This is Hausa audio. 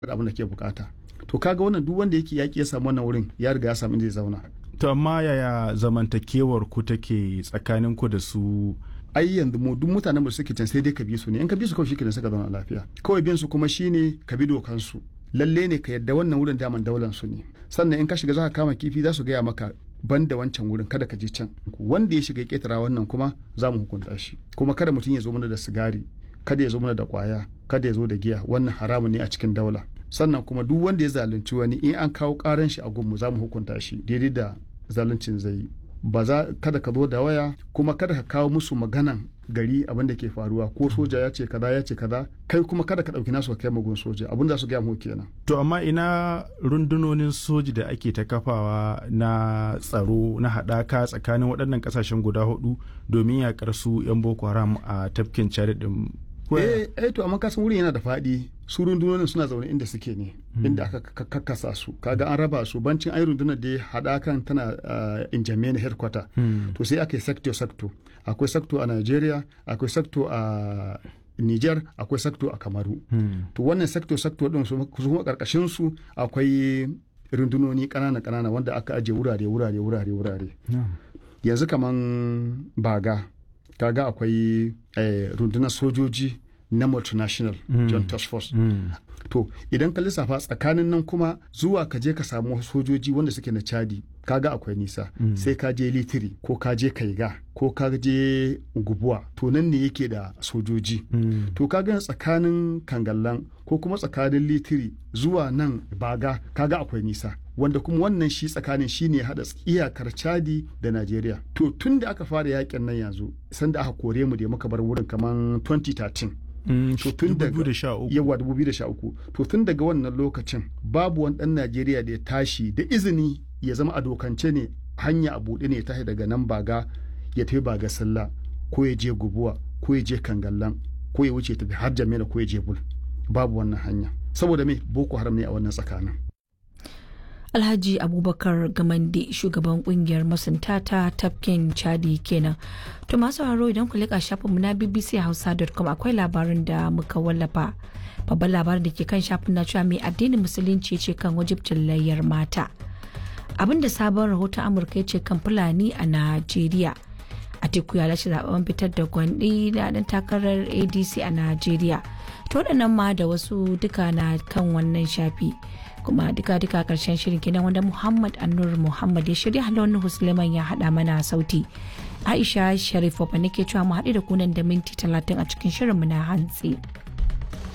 abin da ke bukata to kaga wannan duk wanda yake yaki ya samu wannan wurin ya riga ya samu inda zai zauna to amma yaya zamantakewar ku take tsakanin ku da su ai yanzu mu duk mutanen da suke can sai dai ka bi su ne in ka bi su kawai shikenan suka zauna lafiya kawai bin su kuma shine ka bi dokan su lalle ne ka yadda wannan wurin daman daular su ne sannan in ka shiga za ka kama kifi za su gaya maka ban da wancan wurin kada ka je can wanda ya shiga ketara wannan kuma za mu hukunta shi kuma kada mutum ya zo mana da sigari kada ya zo mana da kwaya kada ya zo da giya wannan haramun ne a cikin daula sannan kuma duk wanda ya zalunci wani in an kawo karan shi a gunmu za mu hukunta shi daidai da zaluncin zai yi ba za kada ka zo da waya kuma kada ka kawo musu maganan gari abin da ke faruwa ko soja ya ce kaza ya ce kaza kai kuma kada ka dauki nasu ka kai magun soja abin da su gaya mu kenan to amma ina rundunonin soji da ake ta kafawa na tsaro na haɗaka tsakanin waɗannan ƙasashen guda hudu domin yaƙar su 'yan boko haram a tafkin chad din eh eh to amma kasan wurin yana da faɗi su rundunonin suna zaune inda suke ne inda aka kakkasa su kaga an raba su bancin ai rundunar da haɗakan tana in jami'a headquarter to sai aka yi sector sector akwai sector a Nigeria akwai sector a Niger akwai sector a Kamaru to wannan sector sector din su kuma karkashin su akwai rundunoni kanana kanana wanda aka aje wurare wurare wurare wurare yanzu kaman baga kaga akwai rundunar sojoji na multinational mm. joint task force mm. to idan ka lissafa tsakanin nan kuma zuwa ka je ka samu sojoji wanda suke na chadi kaga akwai nisa mm. sai ka je litiri ko ka je kaiga ko ka je gubuwa to nan ne yake da sojoji to kaga tsakanin kangallan ko kuma tsakanin litiri zuwa nan baga kaga akwai nisa wanda kuma wannan shi tsakanin shi ne haɗa iyakar chadi da najeriya to tun da aka fara yakin nan yanzu sanda aka kore mu da muka bar wurin kamar 2013 to tun daga yawa 2013 to tun daga wannan lokacin babu wani dan Najeriya da ya tashi da izini ya zama a dokance ne hanya a buɗe ne ya tashi daga nan baga ya tafi baga sallah ko ya je gubuwa ko ya je kangallan ko ya wuce tafi har jamila ko ya je bul babu wannan hanya saboda me boko haram ne a wannan tsakanin Alhaji Abubakar Gamande shugaban kungiyar masunta ta tafkin Chadi kenan. To masu haro idan ku leƙa shafinmu na bbchausa.com akwai labarin da muka wallafa. Babban labarin da ke kan shafin na cewa mai addinin musulunci ce kan wajibcin layyar mata. Abin da sabon rahoton Amurka ya ce kan Fulani a Najeriya. Atiku ya lashe zaben fitar da gwandi da ɗan takarar ADC a Najeriya. To waɗannan ma da wasu duka na kan wannan shafi. kuma duka duka karshen shirin kenan wanda muhammad annur muhammad ya shirya halon husleman ya hada mana sauti aisha sharif nake cewa mu haɗu da kunan da minti talatin a cikin shirinmu na hantsi.